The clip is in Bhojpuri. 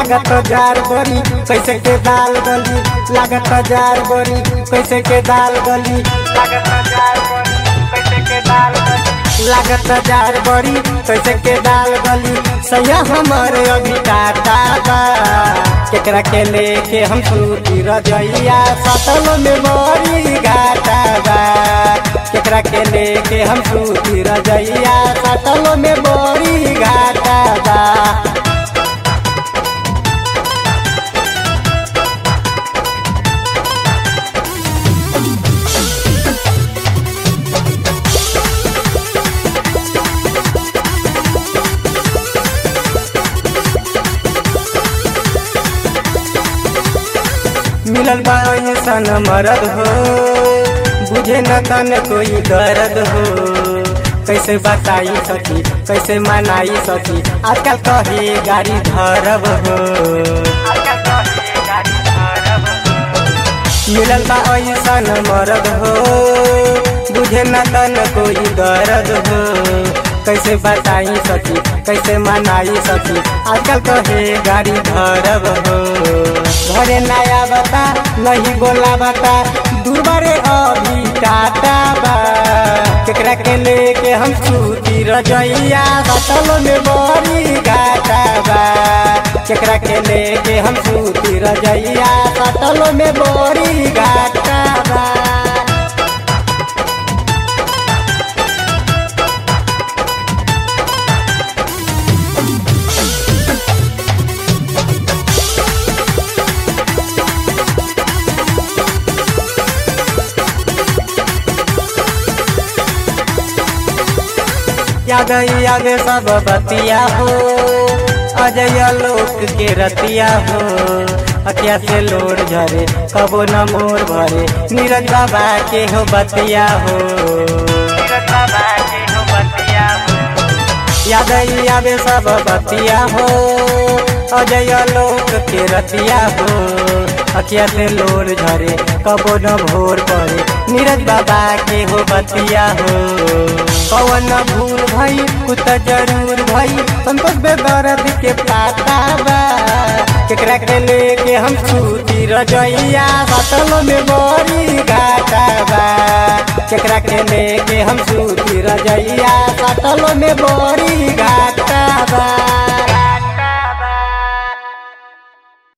लागत जार बड़ी कैसे के दाल गली लागत जार बड़ी कैसे के दाल गली लागत जार बड़ी कैसे के दाल गली लागत जार बड़ी कैसे के दाल गली सैया हमारे अभी टाटा बा केकरा के लेके हम सूती रजैया सतल में बड़ी घाटा बा केकरा के लेके हम सूती रजैया सतल में बड़ी घाटा बा मिलल बा ऐसन मरद हो बुझे न तन कोई दर्द हो कैसे बताई सकी कैसे मनाई सकी आजकल कहे गाड़ी धरब हो मिलल बा ऐसन मरद हो बुझे न तन कोई दर्द हो कैसे बताई सकी कैसे मनाई सकी आजकल कहे गाड़ी धरब हो घरे नया बता नहीं बोला बता दुर्बारे अभी टाटा बा केकरा के लेके हम सूती रजैया सतल में बड़ी घाटा बा केकरा के लेके हम सूती रजैया सतल में बड़ी घाटा बा याद याद सब बतिया हो अजय लोक के रतिया हो अतिया से लोड झरे कबो न मोर भरे नीरज बाबा के हो बतिया हो नीरज बाबा के हो बतिया हो याद याद सब बतिया हो अजय लोक के रतिया हो अखिया से लोर झरे कबो न भोर पड़े नीरज बाबा के हो बतिया हो पवन भूल भई कुत जरूर भई संतोष बेदर्द के पाता बा केकरा के लेके हम सूती रजैया सतल में बड़ी घाटा बा केकरा के लेके हम सूती रजैया सतल में बड़ी घाटा बा